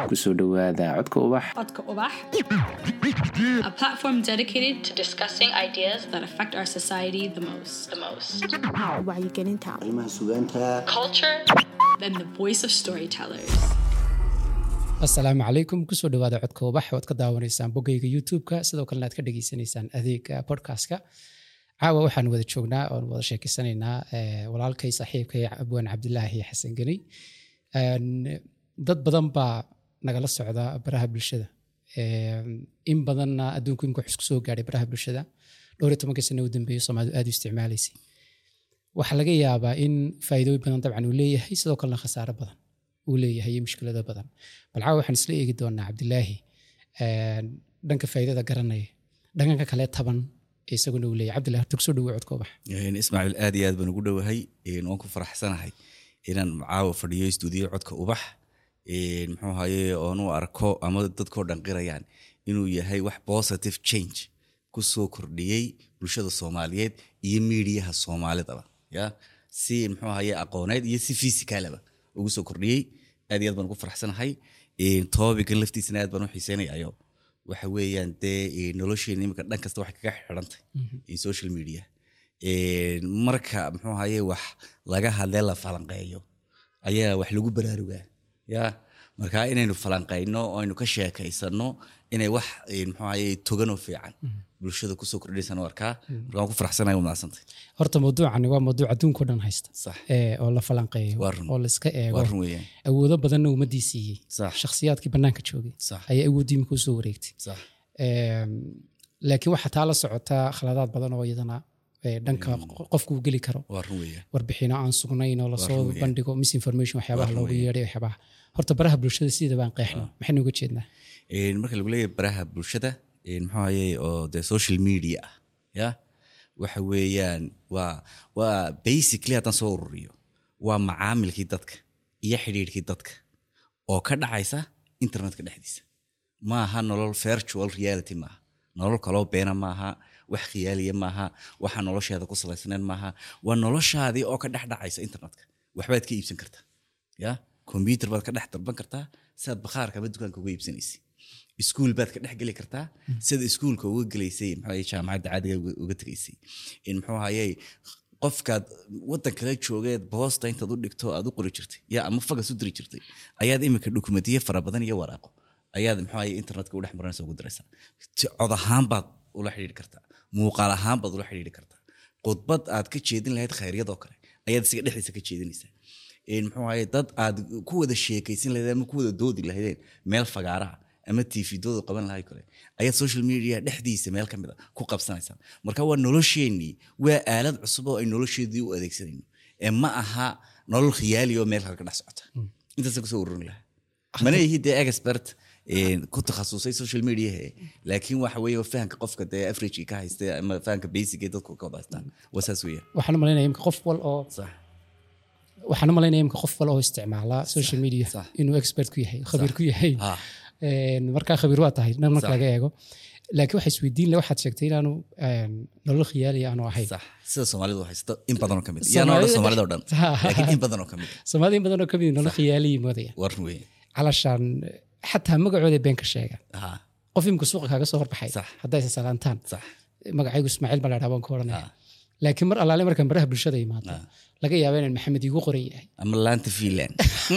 kusoo dhowaada codka ubax Codka Ubax, a platform dedicated to discussing ideas that affect our society the most. The most. wacyigelinta arrimaha sugaanta Culture and the voice of storytellers. asalaamu calaykum kusoo dhawaada codka ubax waad ka daawanaysaan boggayga youtube-ka sidoo kalena aad ka dhageysanaysaan adeega podcastka caawa waxaan wada joognaa oon wada sheekeysanaynaa eh, walaalkay saaxiibkay abwaan cabdilaahi xasan geni Een, dad badan baa nagala socda baraha bulshada Een, in badanna adduunku imika wax isku soo gaadhay baraha bulshada dhowr iyo tobankii sano u dambeeyo soomaalidu aad u isticmaalaysay waxaa laga yaabaa in faa'iidooyin badan dabcan uu leeyahay sidoo kalena khasaaro badan uu leeyahay iyo mushkilado badan bal caawa waxaan isla eegi doonaa cabdilaahi een, dhanka faa'iidada garanaya dhanka kale taban ee isaguna uu leeyahay cabdillahi horta kusoo dhawo codka ubax Een, ismaaciil aad iyo aad baan ugu dhowahay een, waan ku faraxsanahay inaan caawa fadhiyo stuudiyo codka ubax een, muxuu ahaye oon u arko ama dadkoo dhan qirayaan inuu yahay wax positive change ku soo kordhiyey bulshada soomaaliyeed iyo miidiyaha soomaalidaba ya si muxuu ahaye aqooneed iyo si fisikaalaba ugu soo kordhiyey aad iyo aad baan ugu faraxsanahay Een, topican laftiisana aad baan u xiiseynayayo waxa weeyaan dee een, nolosheena imika dhan kasta waxay kaga xidhantay in social media Een, marka muxuu ahaye wax laga hadlee la falanqeeyo ayaa wax lagu baraarugaa ya marka inaynu falanqeyno oo aynu ka sheekaysano inay wax een, muxuu ahaye toganoo fiican bulshada kusoo kordhinaysan arkaa marka waan ku faraxsanahay waa mahadsantay horta mawduucani waa mawduuc adduunka o dhan haysta sax ee, oo la falanqeeyo Waa run. oo la iska eego waa run weeyaan awoodo badanna ummadii siiyey Sax. shakhsiyaadkii bannaanka joogay sax ayaa awooddii imika usoo wareegtay sax Eem, laakiin waxaa taa la socotaa khaladaad badan oo iyadana ee, dhanka qofku uu geli karo waa run weeyaan warbixino aan sugnayn oo lasoo weeyaan. bandhigo misinformation waxyaabaha Waa loogu weeyaan. yeedhay waxyaabaha horta baraha bulshada sida baan qeexno maxaynu uga jeednaa Een, marka lagu leeyahay baraha bulshada een, muxuu ahaye oo de social media ah ya waxa weeyaan waa waa basically haddaan soo ururiyo waa macaamilkii dadka iyo xidhiidhkii dadka oo ka dhacaysa internetka dhexdiisa maaha nolol virtual reality maaha nolol kaloo beena maaha wax khiyaaliya maaha waxa nolosheeda ku salaysnayn maaha waa noloshaadii oo ka dhex dhacaysa internetka waxbaad ka iibsan kartaa ya computer baad ka dhex dalban kartaa sidaad bakhaarka ama dukaanka uga iibsanaysay iskuul baad ka dhex geli kartaa sida iskuulka uga gelaysay muxuu ahaye jaamacadda caadiga uga- uga tegaysay in muxuu ahaye qofkaad wadan kale joogeed boosta intaad u dhigto aad u qori jirtay ya ama fagas u diri jirtay ayaad imika dokumentiye fara badan iyo waraaqo ayaad muxuu ahaye internetka u dhex marinaysa ugu diraysaa Ti- cod ahaan baad ula xidhiidhi kartaa muuqaal ahaan baad ula xidhiidhi kartaa khudbad aad ka jeedin lahayd khayryadoo kale ayaad isaga dhexdiisa ka jeedinaysaa Een, muxuu ahaye dad aad ku wada sheekaysin lahayd ama ku wada doodi lahaydeen meel fagaaraha ama tv dooda qaban lahay kale ayaad social media dhexdiisa meel ka mid a ku qabsanaysaa marka waa nolosheenii waa aalad cusub oo ay nolosheedii u adeegsanayno ee ma aha nolol khiyaali oo meel kale ka dhex socota intaasa kusoo ururin lahaa mana ihi dee expert een, ku takhasusay social media laakiin waxa weeye fahanka qofka dee average ka haysta ama fahanka basic ee dadku ka wada haystaan waa saas weeyaan waxaan u malaynaya imka qof wal oo sax waxaan u malaynaya imka qof wal oo isticmaala social media sax. inuu expert ku yahay khabiir ku yahay ha Een, markaa khabiir waa tahay dhan marka Sax. laga eego laakiin waxaa isweydiin le waxaad sheegtay inaanu een, nolol khiyaali aanu ahayn sax sida soomaalidu haysto in badan oo ka mid yaana odhan soomaalida oo dhan laakiin in badan oo ka mid soomaalida in badan oo kamid nolol khiyaaliyi moodaya war weeye calashaan xataa magacooda been ka sheegaan ha qof imka suuqa kaaga soo horbaxay Sax. hadday salaantaan sax magacaygu ismaaciil baa la dhaha baan ku oranaya Ah. laakiin mar allaale markaan baraha bulshada imaado laga yaaba inaan maxamed iigu qoran yahay ama laanta finland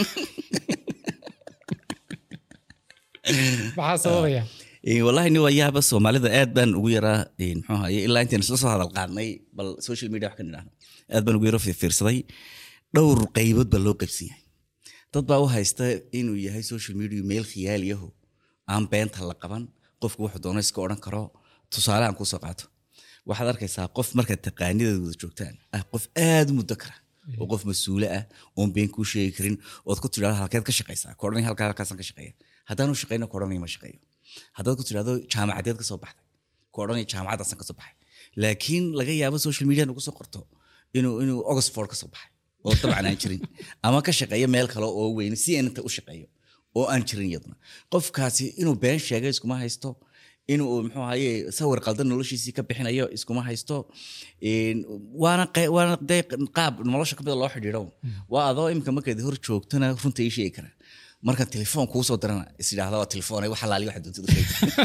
maxaa sababaya Een, wallahi ni waa yaaba soomaalida aad baan ugu yaraa een, muxuu ahaye ilaa intaan isla soo hadal qaadnay bal social media wax ka nidhaahno aad baan ugu yaro fiirsaday dhowr qaybood baa loo qaybsan yahay dad baa u haysta inuu yahay social media meel khiyaaliyaho aan beenta la qaban qofku wuxuu doono iska odhan karo tusaale aan kusoo qaato waxaad arkaysaa qof markaad taqaanideed wada joogtaan ah qof aad u muddo kara oo qof mas-uule ah oon been kuu sheegi karin ood ku tidhahdo halkeed ka shaqaysaa ku odhanaya halkaa halkaasaan ka shaqeeya haddaanu shaqeyna ku odhanaya ma shaqeeyo haddaad ku tidhahdo jaamacadeed ka soo baxday ku odhanaya jaamacaddaasaan ka soo baxay laakiin laga yaabo social media nagu soo qorto inuu inuu oxford ka soo baxay oo dabcan aan jirin ama ka shaqeeyo meel kale oo weyn si inta u shaqeeyo oo aan jirin iyaduna qofkaasi inuu been sheegay iskuma haysto inuu muxuu ahaye sawir qaldan noloshiisii ka bixinayo iskuma haysto Een, waana qe- waana dee qaab nolosha kamida loo xidhiidho waa adoo imika markaad hor joogtana runta ii sheegi kara marka telefoon kuu soo dirana is idhaahda waa telefoon wax alaali waxa doontid u sheeg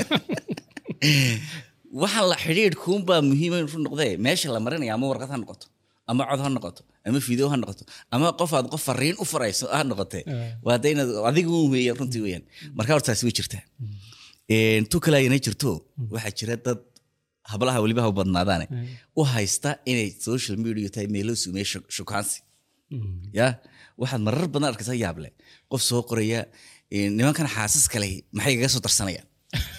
waxa la xidhiidhkuunbaa muhiima inuu noqdee meesha la marinaya ama warqad ha noqoto ama cod ha noqoto ama video ha noqoto ama qof aad qof fariin u farayso ha noqotee waa de inaad adigu un weeyaan runtii weeyaan marka horta taasi way jirtaa Een, tu kale ayna jirto waxaa jira dad hablaha weliba ha u badnaadaane u haysta inay social media tahay meelo sumeeye shukaansi ya waxaad marar badan arkaysa yaable qof soo qoraya een, nimankan xaasas kale maxay kaga soo darsanayaan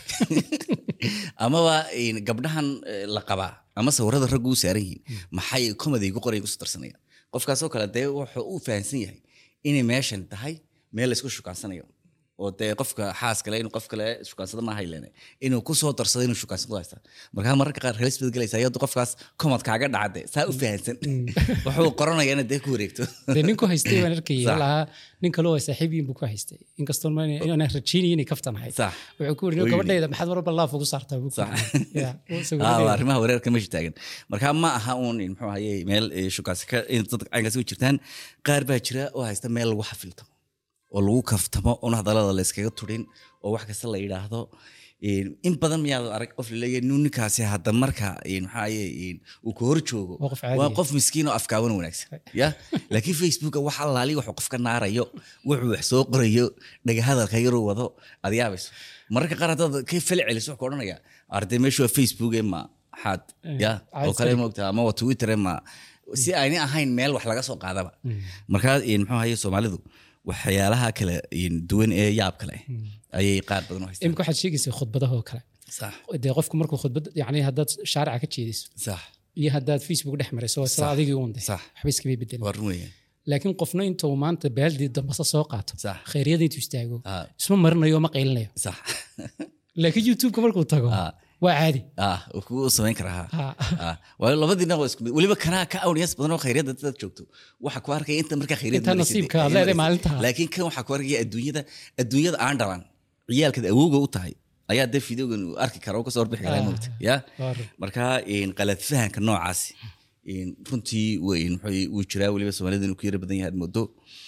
amaba een, gabdhahan eh, la qabaa ama sawirada raggu u saaran yihiin maxay comedy gu qorayan kusoo darsanayaan qofkaasoo kale dee wuxuu u fahamsan yahay inay meeshan tahay meel laysku shukaansanayo oo dee qofka xaas kale inuu qof kale shukaansada maaha ilene inuu kusoo darsado inuu shukaansado haysta markaa mararka qaar halis baad gelaysa iyadoo qofkaas comad kaaga dhacde saa u fahamsan wuxuu qoranaya inaad dee ku wareegto dee ninku haystay baan arkayay Sax. lahaa nin kaloo ay saaxiibiyin buu ku haystay inkastoo ma inaan rajaynaya inay kaftan ahayd Sax. wuxuu ku Wuu yiri yidhi. gabadhayda maxaad marba laaf ugu saartaa buu ku Sax. yidhi. Ya, wuu Ah, waa sawiranayaa. arrimaha wareerka meesha taagan marka ma aha uun in muxuu ahaye meel eh, shukaansi ka in dad caynkaasi u jirtaan qaar baa jira oo haysta meel lagu xafiltamo oo lagu kaftamo oon hadallada la iskaga turin oo wax kasta la yidhaahdo Een, in badan miyaad arag qof laleeyahay "Nu ninkaasi hadda marka een, maxaa ahaye een, uu ka hor joogo Waa qof caadi waa ah. qof miskiin oo afkaaban wanaagsan ya laakiin facebooka wax allaali wuxuu qofka naarayo wuxuu wax soo qorayo dhagahadalka yaruu wado aad yaabayso mararka qaar haddaad ka fel celiso wuxuu odhanaya arday meeshu waa facebook ee ma xaad ya oo kale moogta ama waa twitter ee ma si aynay ahayn meel wax laga soo qaadaba markaa een, muxuu ahaye soomaalidu waxyaalaha kale een, duwan ee yaab kale ayay qaar badan u haystaan imika waxaad sheegaysay khudbadahoo kale sax dee qofku markuu khudbad yani haddaad shaarica ka jeediso sax iyo haddaad facebook dhex marayso waa isla Sax. adigii uun de Sax. waxba iskama bedelin waa run weeyaan laakiin qofna intuu maanta baaldii dambasa soo qaato Sax. khayryada intuu istaago Ah. isma marinayo ma qaylinayo sax laakiin youtubeka markuu tago Ah. waa caadi ah wuu kugu samayn karaa ha Ah. Ah, waayo labadiina waa isku mid weliba kanaa ka awniyaas badan oo khayryada dad joogto waxa ku arkaya inta markaa khayryada Inta maraysid, nasiibka aad ay leedahay maraysid. maalintaa. laakiin kan waxaa ku arkaya adduunyada adduunyada aan dhalan ciyaalkaad awowga u tahay ayaa dee fideogan uu arki kara oo kasoo warbixi karaa Ah. moogta ya Waa run. marka een, qalad fahanka noocaasi een, runtii weyn muxuu- wuu jiraa weliba soomaalida inuu ku yara badan yahay aad moodo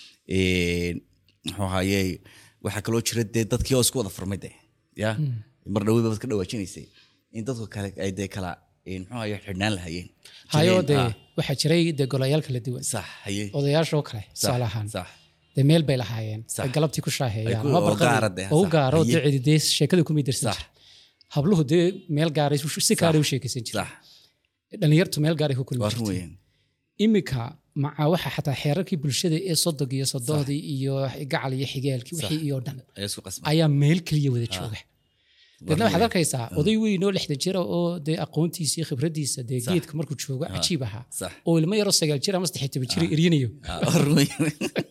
Een, muxuu ahaye waxaa kaloo jira dee dadkii oo isku wada furmay de ya mar dhawey baad ka dhawaajinaysay in dadku kale ay dee kala een, muxuu ahaye xidhnaan lahayeen hayo Jireen, dee ah, waxaa jiray dee golayaal kala duwan sax haye odayaashoo kale sax, tusaale ahaan sax dee meel bay lahaayeen Sax. ay galabtii ku Ay shaaheeyaan ku- ama oo barqadii- gaara dee, oo u sax. gaaro Haye. dee cidi dee sheekada kumay darsan Sax. jir habluhu dee meel gaaray si gaaray u sheekaysan jir sax dhalinyartu meel gaaray ku kulmi waa run jirtay weeyaan imika maca waxa xataa xeerarkii bulshada ee sodog iyo sodohdii iyo gacal iyo xigaalkii wixii iyo dhan ayaa isku qasbay ayaa meel keliya wada jooga deedna waxaad arkaysaa oday weyn oo lixdan jira oo dee aqoontiisa iyo khibradiisa dee geedka markuu joogo cajiib ahaa sax. oo ilmo yaroo sagaal jir ama saddex toban jir eryanayo Ah, waa run weeyaan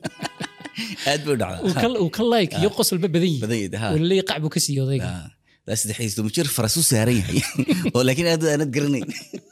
aad bay u dhacdaa uu ka- uu ka like iyo qosolba badan yihi badan yahay, ha. oo laleeyahay qac buu ka siiyo odayga Ah, daa saddex toban jir faras u saaran yahay oo laakiin aad aanad garanayn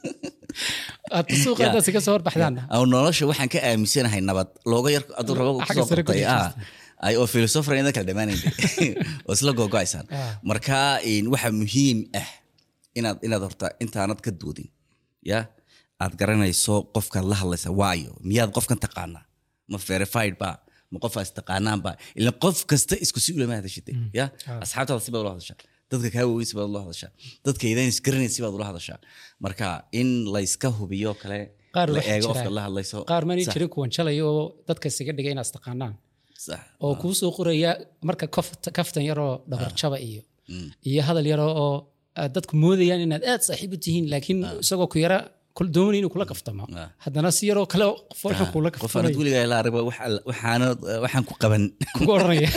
aad suuqa Ya. haddaad ka soo horbaxdaanna aw nolosha waxaan ka aaminsanahay nabad looga yar aduu rabo Xagga kusoo sare ku qortay ah dhigaysta. ay oo philosopher inad kala dhamaanayn oo isla googo'aysaan Ah. marka een, waxa muhiim ah inaad inaad horta intaanad ka doodin ya aad garanayso qofkaad la hadlaysa waayo miyaad qofkan taqaanaa ma verified ba ma qofaas taqaanaan ba ila qof kasta isku si ulama hadashitay ya asxaabtaada si baad ula hadashaa dadka kaa waaweyn si baad ula hadashaa dadka idaan isgaranayn si baad ula hadashaa marka in layska hubiyo kale Qaar la waxaa eego jira- qofka la hadlayso qaar maanay Sax, jirin kuwan jalaya oo dadka isaga dhigay inaad istaqaanaan sax. oo kuu soo qoraya marka kof- kaftan yaroo dhabarjaba iyo iyo hadal yaroo oo aad dadku moodayaan inaad aad saaxiib u tihiin laakiin isagoo ku yara kul- doonaya inuu kula kaftamo Ah. haddana si yaroo kale qof wuxuu kula qof aanad kaftamay weligaa la arag waxaanad waxaan ku qaban kugu oranaya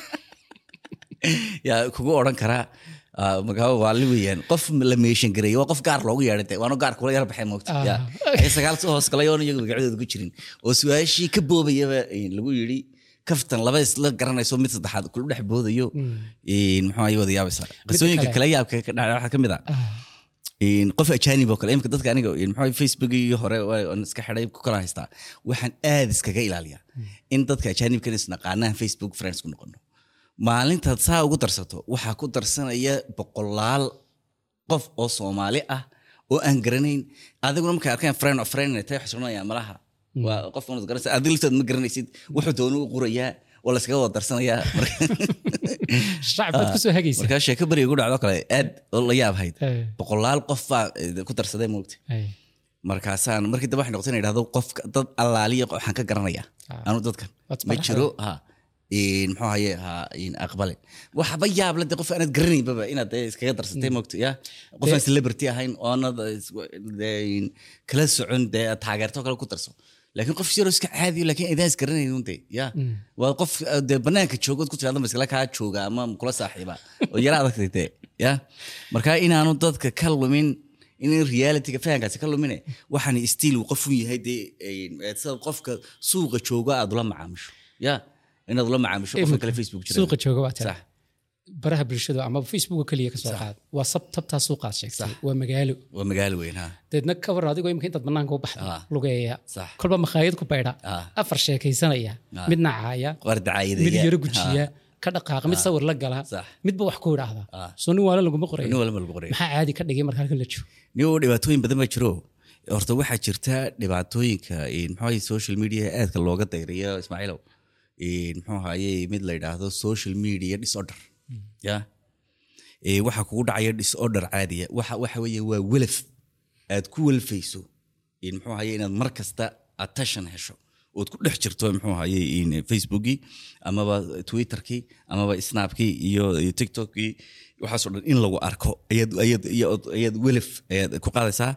yaa kugu odhan karaa ah, magaabo waali weeyaan qof la meeshan gareeyo waa qof gaar loogu yeedhay de waanu gaar kula yar baxay moogta Ah. ya ay sagaal soo hoos galay oon iyagu magacyadooda ku jirin oo su-aashii ka boobayaba eh, lagu yidhi kaftan laba isla garanayso mid saddexaad kula dhex boodayo eh, muxuu ahay wada yaabaysaa qisooyinka kale. kale yaabka ka dhacay waxaa ka mid ah een, qof ajaanib oo kale imika dadka aniga een, muxuu ahay, facebookii hore waa- aan iska xidhay ku kala haystaa waxaan aad iskaga ilaaliyaa in dadka ajaanibkan isnaqaanaan facebook friends ku noqono maalintaad saa ugu darsato waxaa ku darsanaya boqolaal qof oo soomaali ah oo aan garanayn adiguna markay arkaan friend of friend inay tahay waxay soconayaan malaha waa qof unad garanaysa adiga laftaad ma garanaysid wuxuu doonu u qorayaa waa la iskaga wada darsanayaa shacbaad kusoo hagaysa markaa sheeko beriga ku dhacdo kale aad oo la yaab hayd Eh, boqolaal qof baa eh, ku darsaday moogta eh, markaasaan markii dambe waxay noqotay in idhahdo qofka dad allaaliya waxaan ka garanayaa Ah. anu dadkan Waad ma isbaraxday. jiro ha in muxuu haye ha in aqbale waxba yaab la de qof aanad garanaynbaba inaad dee iskaga darsatay moogta ya qof aan celebrity ahayn oo aanad is- dee in kala socon dee aad taageerto kale ku darso laakiin qof yaroo iska caadiyo laakiin idaan is garanaynin de ya waa qof eh, dee banaanka joogo ood ku tirahdo maskala kaa jooga ama kula saaxiiba oo yara adagtay dee ya marka inaanu dadka ka lumin in realityga fahankaasi ka lumine waxaan stiil uu qof u yahay dee eh, sida qofka suuqa jooga aad ula macaamisho ya inaad ula macaamisho qofka kale facebook jira suuqa jooga waa tira sax baraha bulshada ama facebooka keliya kasoo qaad waa sab tabtaa suuqaad sheegtay waa magaalo waa magaalo weyn ha deedna ka war adigoo imika intaad banaanka u baxda Ah. lugeeya Sax. kolba makhaayad ku baydha Ah. afar sheekaysanaya Ah. midna caaya qaar dacaayada mid yaro gujiya ka dhaqaaqa mid sawir la gala Sax. midba wax ku idhaahda Ah. soo nin waala laguma qorayo nin walba lagu qoray maxaa caadi ka dhigay marka halkan la joogo niyo dhibaatooyin badan baa jiro horta waxaa jirta dhibaatooyinka in muxuu ahaye social media aadka looga dayriyo ismaaciilow in muxuu ahaye mid la yidhaahdo social media disorder ya Eh, waxaa kugu dhacaya disorder caadiya waxa waxa weeye waa welaf aad ku welfayso in muxuu ahaye inaad mar kasta attention hesho ood ku dhex jirto muxuu ahaye in facebookii amaba twitterkii amaba snapkii iyo iyo tiktokii waxaasoo dhan in lagu arko ayaad ayaad ayaad ayaad welaf ayaad ku qaadaysaa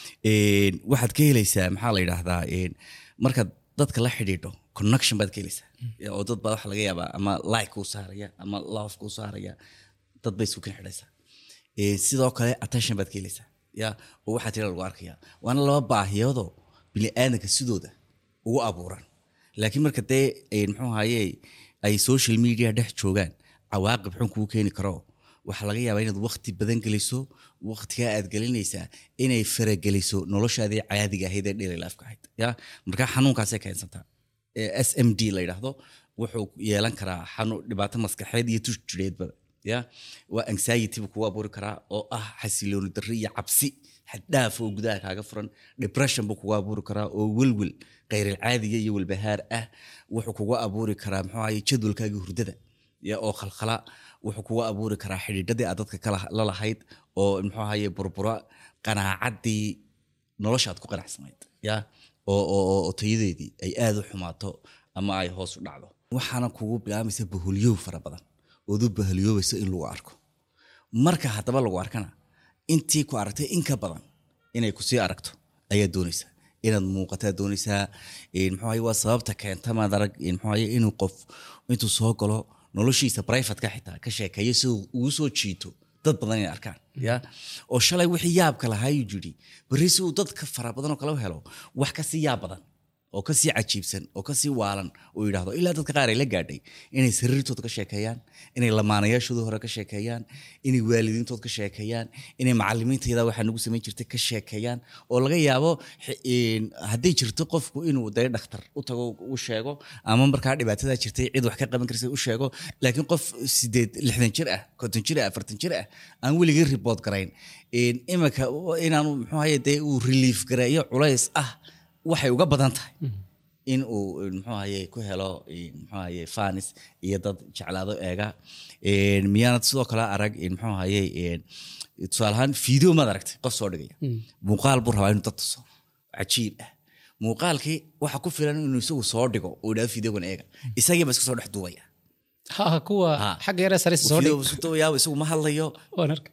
Een, waxaad ka helaysaa maxaa la yidhaahdaa een, markaad dadka la xidhiidho connection baad ka helaysaa oo dad baa waxa laga yaabaa ama like kuu saaraya ama love kuu saaraya dad bay isku kan xidhaysaa Ee, sidoo kale attention baad ka helaysaa ya oo waxaa tira lagu arkaya waana laba baahiyoodoo bini'aadanka sidooda ugu abuuran laakiin marka dee een, muxuu ahaye ay social media dhex joogaan cawaaqib xun kuu keeni karo waxaa laga yaabaa inaad waqti badan geliso waqtigaa aad gelinaysaa inay farageliso noloshaadii caadiga ahayd ee daily life-ka ahayd ya marka xanuunkaasay keensantaa Ee, s m d la yidhaahdo wuxuu yeelan karaa xanuun dhibaato maskaxeed iyo tush jireedba ya waa anxiety buu kugu abuuri karaa oo ah xasilooni darri iyo cabsi xaddhaaf oo gudaha kaaga furan depression buu kugu abuuri karaa oo welwel khayralcaadiga iyo welbahaar ah wuxuu kugu abuuri karaa muxuu ahaye jadwalkaagii hurdada ya oo khalkhala wuxuu kugu abuuri karaa xidhiidhadii aad dadka kala- la lahayd oo muxuu ahaye burbura qanaacaddii noloshaad ku qanacsanayd ya oo oo- oo oo tayadeedii ay aad u xumaato ama ay hoos u dhacdo waxaana kugu bilaamaysa bahulyow fara badan ood u bahaliyoobayso in lagu arko marka haddaba lagu arkana intii ku aragtay in ka badan inay kusii aragto ayaa doonaysaa inaad muuqataa doonaysaa een, muxuu ahaye waa sababta keenta maad arag een, muxuu ahaye inuu qof intuu soo galo noloshiisa privateka xitaa ka sheekeeyo si uu ugu soo jiito dad badan inay arkaan ya oo shalay wixii yaabka lahaayuu jiri berri si uu dadka fara badan oo kale u helo wax kasii yaab badan oo kasii cajiibsan oo kasii waalan uu yidhaahdo ilaa dadka qaar ay la gaadhay inay sariirtooda ka sheekeeyaan inay lamaanayaashooda hore ka sheekeeyaan inay waalidiintood ka sheekeeyaan inay macalimiintayada waxaa nagu samayn jirtay ka sheekeeyaan oo laga yaabo xi- een, hadday jirto qofku inuu dee dhakhtar u tago u sheego ama markaa dhibaatadaa jirtay cid wax ka qaban karsa u sheego laakiin qof sideed lixdan jir ah konton jir ah afartan jir ah aan weligii report garayn een, imika inaanu muxuu ahaye dee uu relief gareeyo culays ah waxay uga badan tahay in uu muxuu ahaye ku helo een, muxuu ahaye fanis iyo dad jeclaado eega Een, miyaanad sidoo kale arag een, muxuu ahaye een, tusaale ahaan video maad aragtay qof soo dhigaya muuqaal buu rabaa inuu dad tuso cajiib ah muuqaalkii waxa ku filan inuu isagu soo dhigo uu idhahdo videogan eega isagii ba iska soo dhex duubaya ha kuwa Ha. xagga yare sare soo Video dhig buu isu duubayaa, isagu ma hadlayo waan arka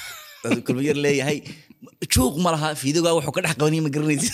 kulma yar leeyahay juuq ma laha fiidogaa wuxuu ka dhex qabanaya ma garanaysa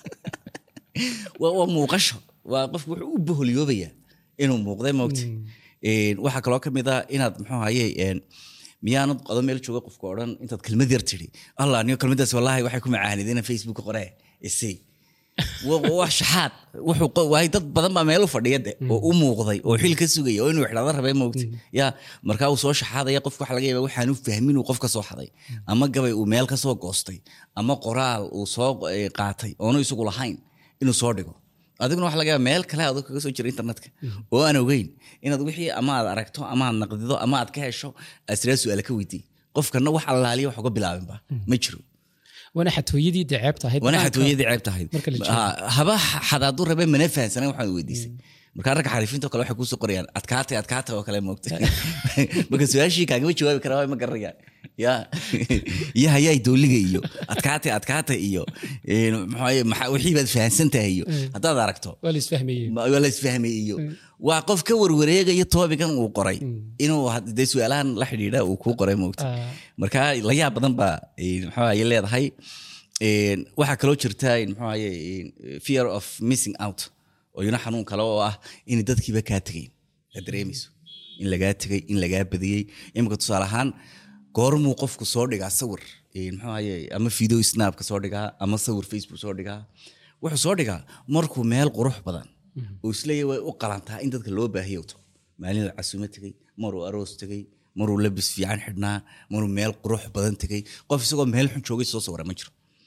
waa waa muuqasho waa qofku wuxuu u boholyoobayaa inuu muuqday moogta Een, waxaa kaloo ka mid ah inaad muxuu ahaye een, miyaanad qodo meel jooga qofka odhan intaad kelmad yar tidhi allah niyo kelmadaas wallaahi waxay ku macaanid inaan facebook qoree isii Wa- wa- wax shaxaad wuxuu qo- waay dad badan baa meel u fadhiya de oo u muuqday oo xil ka sugaya oo inuu xidhada rabay moogta ya markaa uu soo shaxaadaya qofka waxa laga yaaba waxaan u fahmin uu qof ka soo xaday ama gabay uu meel ka soo goostay ama qoraal uu soo eh, qaatay oonu isagu lahayn inuu soo dhigo adiguna waxa laga yaaba meel kale adoo kaga soo jira internetka oo aan ogeyn inaad wixii ama aad aragto ama aad naqdido ama aad ka hesho aad siraa su-aale ka weydii qofkana wax allaaliya wax uga bilaabinba ma jiro waana xatooyadii dee ceebta ahayd wana Bannaanka- xatooyadii ceeb tahayd marka la joogo. Ha- haba xadaadu rabe mana fahansanan waxaan weydiisay markaa ragga xariifinta oo kale waxay kuusoo qorayaan adkaatay adkaatay oo kale moogta marka su-aashii kaagama jawaabi karaa waa ma garanayaan ya iyo hayaay dooliga iyo adkaatay adkaatay iyo een, maxaa- maxaa- wixii baad fahansan tahay iyo haddaad aragto waa la isfahmayey ma- waa la isfahmay iyo waa qof ka warwareegaya toobigan uu qoray inuu had- dee su-aalahan la xidhiidha uu kuu qoray moogta Ah, marka la yaab badan baa een, muxuu ahaye leedahay Een, waxaa kaloo jirta een, muxuu ahaye een, fear of missing out oo iyana xanuun kale oo ah in dadkiiba kaa tegayn aad dareemayso in lagaa tegay in lagaa badiyey imika tusaale ahaan goormuu qofku soo dhigaa sawir een, muxuu ahaye ama video snapka soo dhigaa ama sawir facebook soo dhigaa wuxuu soo dhigaa markuu meel qurux badan oo isleeyahay way u qalantaa in dadka loo baahiyowto maalin casuumo tegey maruu aroos tegey maruu labis fiican xidhnaa maruu meel qurux badan tegey qof isagoo meel xun joogay soo sawira ma jiro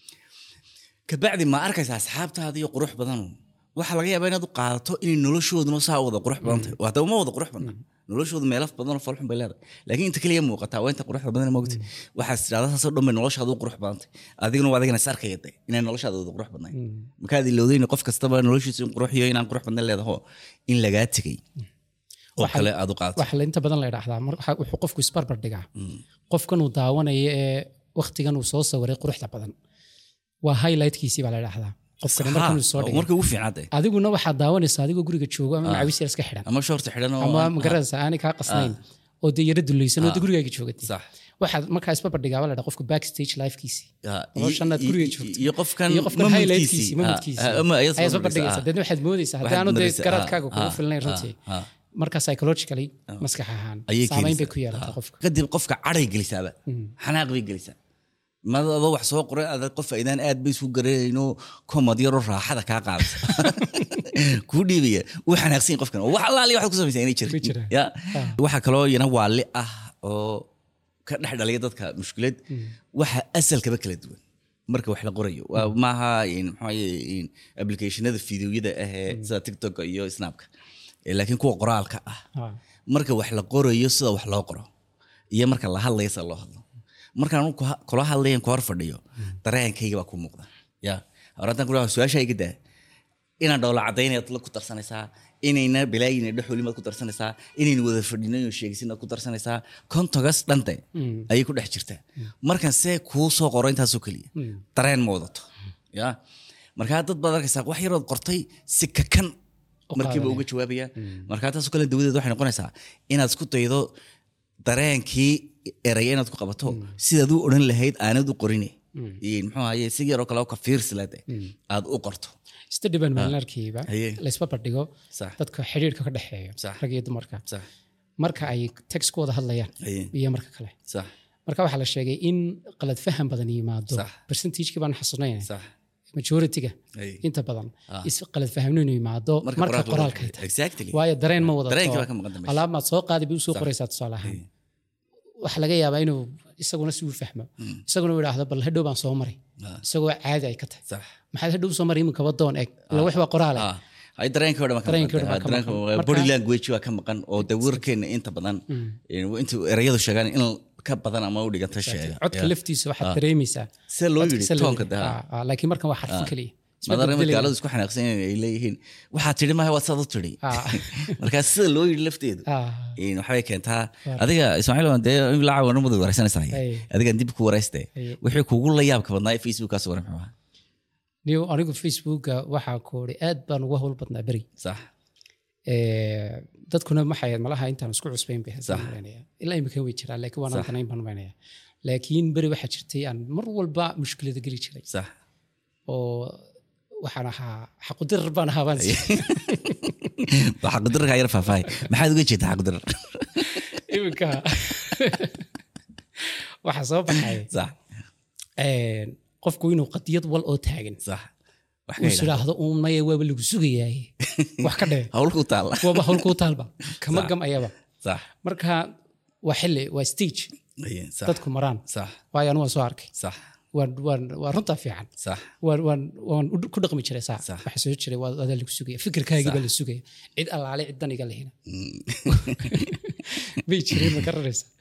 kabacdi ma arkaysa asxaabtaada iyo qurux badanu waxaa laga yaabaa inaad u qaadato inay noloshooduna saa wada qurux badan tahay waa daba ma wada qurux badna noloshoodu meelaf badanoo falxun bay leedahay laakiin inta kaliya muuqataa waa inta quruxda badan moogta waxaad tidhahdaa saasoo dhan bay noloshaada u qurux badan tahay adiguna waa adigana is arkaya de inay noloshaada wada qurux badnayn markaad ilowdayna qof kastaba noloshiisa in qurux iyo inaan qurux badnayn leedaho in lagaa tegay oo Waxa- kale aad u qaadato waxa la inta badan la idhaahdaa mar- waxa- wuxuu qofku isbarbar dhigaa qofkan uu daawanaya ee waktigan uu soo sawiray quruxda badan waa highlightkiisii baa la idhaahdaa qofkani markan uu soo dhigay marka ugu fiicnaade adiguna waxaad daawanaysaa adigoo guriga joogo ama macawis yar iska xidhan ama shoorta xidhan oo ama aan- magaranaysa aanay kaa qasnayn oo dee yara dulaysan oo dee gurigaaga joogatay sax waxaad markaa isbarbar dhigaa baa la dhaha qofka backstage lifekiisii Ya, noloshan aad iyo- guriga iyo- joogto iyo qofkan iyo qofkan mamudkiisii. highlightkiisii Ah, mamudkiisii ah, ama ayaad ayaad soo isbarbar dhigaysaa dhigaysaa. deedna waxaad moodaysaa Waxaad haddaanu dee moodaysaa, garaadkaaga ah, kugu ah, filnayn ah, runtii ah. marka psychologically maskax ahaan ayay saamayn bay keenaysaa. ku yeelataa Ah. qofka kadib qofka caday gelisaaba xanaaq bay gelisaa mad adoo wax soo qoray adag qof aydaan aad bay isu garanayno komad yaroo raaxada kaa qaadaysa kuu dhiibaya wuu xanaaqsan yahay qofkan oo wax allaaliya waxaad ku samaysaa inay Ku jira. jirin ya waxaa kaloo yana waali ah oo ka dhex dhaliya dadka mushkilad waxa asalkaba kala duwan marka wax la qorayo waa maaha in maxaa yeeye in applicationada fideoyada ah ee sida tiktok iyo snapka Eh, laakiin kuwa qoraalka ah Ah. marka wax la qorayo sida wax loo qoro iyo marka la hadlayo sida loo hadlo markaan anu ku- kula hadlayan ku hor fadhiyo dareenkayga baa ku muuqda ya horantaan ku su-aasha iga daa inaan dhowla cadaynayaad la ku darsanaysaa inayna bilaayina dhexolimaad ku darsanaysaa inayna wada fadhinayo sheegisinaad ku darsanaysaa kontogas dhante ayay ku dhex jirtaa markan see kuu soo qoro intaasoo keliya dareen ma wadato ya markaa dad baad arkaysaa wax yarood qortay si kakan markiiba uga jawaabaya markaa taasoo kale dawadeed waxay noqonaysaa inaad isku daydo dareenkii eraya inaad ku qabato sidaad u odhan lahayd aanad u qorine iyo muxuu ahaye si yaroo kale oo ka fiirsilade aad u qorto study baan maalinarkiiba Haye. la isbarbar dhigo Sax. dadka xidhiirka ka dhexeeya Sax. rag iyo dumarka sax marka ay text ku wada hadlayaan Haye. iyo marka kale sax marka waxaa la sheegay in qalad faham badan yimaado Sax. percentagekii baan xasuusnayna sax majority-ga Haye. inta badan is qalad fahmno inuu yimaado Marka marka qoraalka qoraalka loo ay tahay exactly waayo dareen ma wadato Dareenkii baa ka maqan dambe. alaab maad soo qaadi bay usoo qoraysaa tusaale ahaan waxa laga yaabaa inuu isaguna si uu fahmo isaguna uu idhaahdo bal hadhow baan soo maray Ah. isagoo caadi ay ka tahay sax maxaad hadhow soo maray iminka wadoon eg ila wax waa qoraale Ah, ay dareenkii oo dhan baa ka Dareenkii oo dhan maqan. baa ka Ah, dareenka- maqan. Marka- body language waa ka maqan oo de warkeena inta badan inta erayadu sheegaan in ka badan ama u dhiganta sheega codka Yeah. laftiisa waxaad dareemaysaa sida loo codka yidhi sida loo toonka yidhi. daha Ah, ah, laakiin markan waa xarfin keliya Isma madarama beddelaya. gaaladu isku xanaaqsan yihiin ay leeyihiin waxaa tidhi maaha waad saad u tidhi Ah. markaa sida loo yidhi lafteedu Ah. in waxbay keentaa adiga ismaaciil waan dee in lacag wana madu wareysanaysaa Ay. adigan dib ku wareyste Ay. wixii kugu la yaabka badnaa ee facebookkaas waran muxuu ahaa niyo anigu facebooka waxaa koori aad baan uga howl badnaa beri sax Eh, dadkuna maxay malaha intaan isku cusbayn bay Sax. malanaya ilaa imika way jiraan laakiin waan danayn baan malanaya laakiin beri waxaa jirtay aan mar walba mushkilada geli jiray sax oo waxaan ahaa xaqudirar baan ahaa baan waa xaqudirarkaa yar faahfaahay maxaad uga jeedaa xaqudirar iminka waxaa soo baxay sax eh, qofku inuu qadiyad wal oo taagan sax wax ka uu is yidhaahdo. idhaahdo uun maya waaba lagu sugayaaye wax ka dhee hawl ku taalla waaba howlkuu taalba kama gam ayaba sax marka waa xili waa stage Aye, sax dadku maraan sax waayo anu waan soo arkay sax waan waan waa runtaa fiican sax waan waan waan u- ku dhaqmi jiray saa Sax. waxa soo jiray waa adaa lagu sugaya fikirkaagii baa la sugaya cid allaale cid dan iga lehina bay jireen ma garanaysa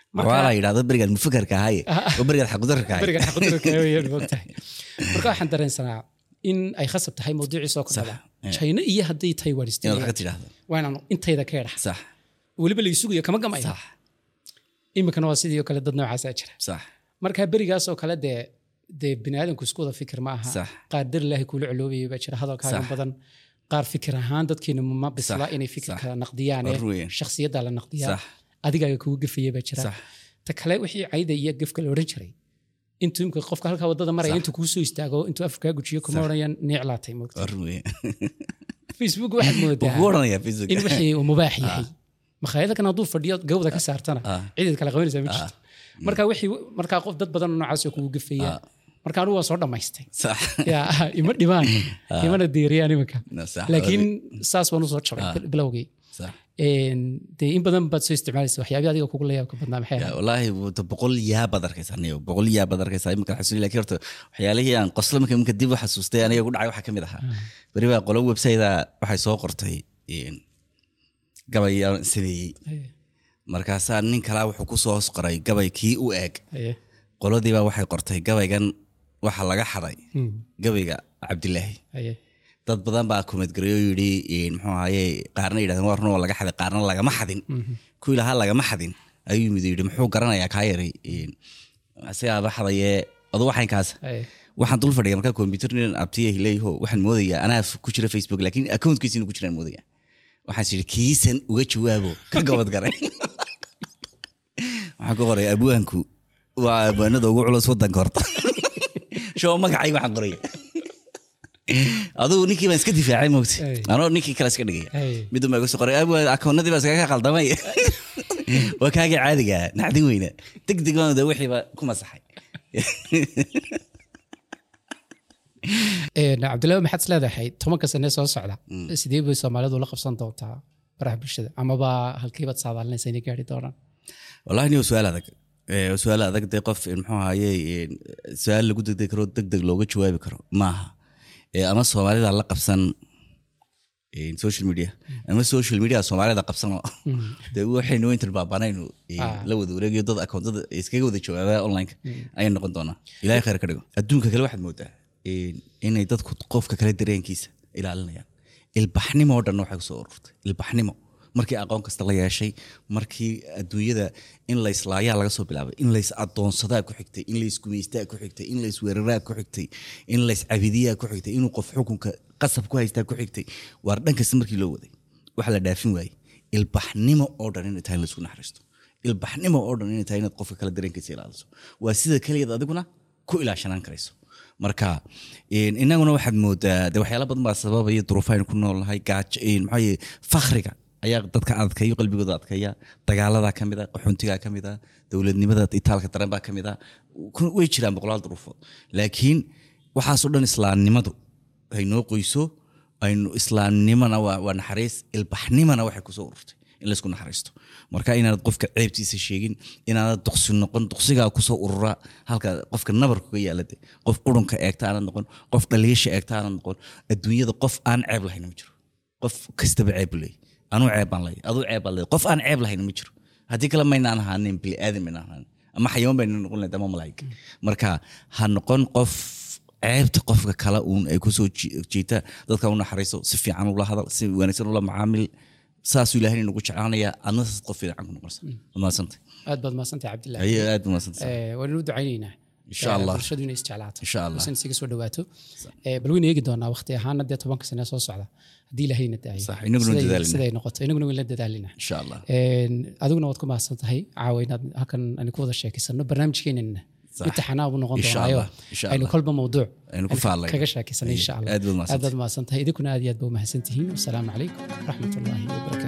waa la yidhahdo berigaan mufakarka ahaye oo berigaan xaqudarka ahaye berigan xaqudurka weeyaan moogtahay marka waxaan dareensanaa in ay khasab tahay mawduucii soo kordhada china iyo haddii taiwan inaad wax isticmaalaan ka tidhaahdo waa inaan intayda ka edhax sax weliba la isugayo kama gamaya sax iminkana waa sidii oo kale dad noocaasaa jira sax marka berigaas oo kale dee dee biniaadanku isku wada fikir ma aha Sax. qaar dar ilaahay kuula coloobayay baa jira hadalkaagan Sax. badan qaar fikir ahaan dadkeenu ma bisla Sax. inay fikirka Sax. naqdiyaane War weyn. shakhsiyadda la naqdiyaa Sax. adigaaga kugu gefaya baa jira Sax. ta kale wixii cayda iyo gefka la odhan jiray intuu imka qofka halkaa wadada maraya Sax. intuu kuu soo istaago intuu afka kaa gujiyo kuma odhanayaan neeclaatay moogta war weyn facebook waxaad wuu moodaa kugu odhanayaa facebook in wixii uu mubaax yahay makhaayada kan hadduu fadhiyo gawda ka saartana Ah. ciidaad kala qabanaysaa ma jirto marka wixii markaa qof dad badan oo noocaas oo kugu gefaya marka anigu waan soo dhammaystay sax ya ima dhibaan imana diiriyaan iminka No, sax. laakiin saas baan usoo jabay bilowgii sax Een, dee in badan baad soo isticmaalaysa waxyaabii adiga kugu layaabka badnaa maxay Ya, ahayd wallaahi wuta boqol yaa baad arkaysaa aniga boqol yaa baad arkaysaa imika xasuuli laakiin horta waxyaalihii aan qosla marka imika dib u xasuustay aniga ku dhacay waxaa ka mid ahaa beri baa qolo website-a waxay soo qortay een, gabay aan sameeyey Haye, markaasaa nin kalaa wuxuu ku soo hoos qoray gabay kii u eeg haye. qoladiibaa waxay qortay gabaygan waxa laga xaday Hmm, gabayga cabdilaahi haye. dad badan baa kumadgaray oo yidhi een, muxuu ahaye qaarna yidhahdeen waa run oo laga xaday qaarna lagama xadin kuwii lahaa lagama xadin ayuu yimid oo yidhi muxuu garanayaa kaa yaray een, asigaaba xadayee adu waxaynkaas Haye. waxaan dul fadhiya markaa computer nin abtiya leeyaho waxaan moodayaa anaa f- ku jira facebook laakiin accountkiisa inuu ku jiraan moodaya waxaan is yidhi kiisan uga jawaabo ka gabad garay waxaan ku qoray abwaanku waa abwaanada ugu culus wadanka horta shoo magacayga waxaan qoraya adugu ninkii baan iska difaacay moogta Ay. anoo ninkii kale iska dhigaya Ay. midun baa iga soo qoray abwaan akoonadii baa iskaga qaldamay waa kaagii caadiga naxdin weyna deg deg baan de wixiiba ku masaxay Een, cabdillaahi maxaad is leedahay tobanka sane soo socda sidee bay soomaalidu la qabsan doontaa baraha bulshada amaba halkiibaad saadaalinaysa inay gaari doonaan wallahi ni su-aal adag Eh, su-aal adag dee qof eh, muxuu ahaye eh, su-aal lagu degdeg karo deg deg looga jawaabi karo maaha Eh, ama soomaalida la qabsan eh, social media ama social media soomaalida qabsano dee waxaynu intan baabanaynu eh, Ah. la wada wareegayo dad akoontada iskaga wada jawaaba online ayay noqon doonaa ilaahay khayr ka dhigo adduunka kale waxaad moodaa eh, inay dadku qofka kale dareenkiisa ilaalinayaan ilbaxnimo oo dhan waxay kusoo ururtay ilbaxnimo markii aqoon kasta la yeeshay markii adduunyada in la islaayaa laga soo bilaabay in lays adoonsadaa ku xigtay in lays gumaystaa ku xigtay in lays weeraraa ku xigtay in lays cabidiyaa ku xigtay inuu qof xukunka qasab ku haystaa ku xigtay waar dhan kasta markii loo waday waxa la dhaafin waayey ilbaxnimo oo dhan inay tahay in laysku naxariisto ilbaxnimo oo dhan inay tahay inaad qofka kale dareenkiisa ilaaliso waa sida keliyaad adiguna ku ilaashanaan karayso marka een, inaguna waxaad moodaa de waxyaala badan baa sababaya duruufaynu ku noolnahay gaajo een, maxaa yeeye fakhriga ayaa dadka adkayo qalbigooda adkaya dagaaladaa ka mid a qaxoontigaa ka mid a dowladnimada itaalka daran baa ka mid a ku- way jiraan boqolaal duruufood laakiin waxaasoo dhan islaamnimadu ay noo qoyso aynu islaamnimona waa waa naxariis ilbaxnimona waxay kusoo ururtay in laysku naxariisto marka inaanad qofka ceebtiisa sheegin inaanad duqsi noqon duqsigaa kusoo urura halka qofka nabarkuga yaalade qof qurunka eegta aanad noqon qof dhaliisha eegta aanad noqon adduunyada qof aan ceeb lahayn ma jiro qof kastaba ceeb buu leeyahy anuu ceeb baan leeyahy aduu ceeb baan leeyahy qof aan ceeb lahayn ma jiro haddii kale maynaan ahaanin bili aadan maynaan ahaanin ama xayawaan baynu noqon lahayd ama malaa'ig marka ha noqon qof ceebta qofka kale uun ay kusoo ji- jiita dadka u naxariiso si fiican ula hadal si wanaagsan ula macaamil saasuu ilaahay nagu jeclaanaya adna saas qof fiican ku noqonaysa Waad mahadsantay aad baad mahadsantahay cabdillaahi ayo aad baa mahadsantay Eh, waan u ducaynaynaa Insha Eh, Allah. bulshadu inay isjeclaato Insha Allah. bulshada isaga soo dhawaato Eh, bal wayna eegi doonaa waqti ahaana dee tobanka sane soo socda haddii ilaahayna daayo Sax, inaguna Siday- dadaalina. siday noqoto inaguna wayn la dadaalina insha allah adiguna waad ku mahadsan tahay caawa inaad halkan ani ku wada sheekeysano barnaamijkeenana Sax. imtixaanaa buu noqon Insha doonaayo Allah, insha aynu Allah. kolba mawduuc Aynu ku faallayno. kaga sheekeysano insha allah Aad baad mahadsantahay. aad baad mahadsan tahay idinkuna aad iyo aad ba u mahadsan tihiin wasalaamu calaykum waraxmatullaahi wabarakaatu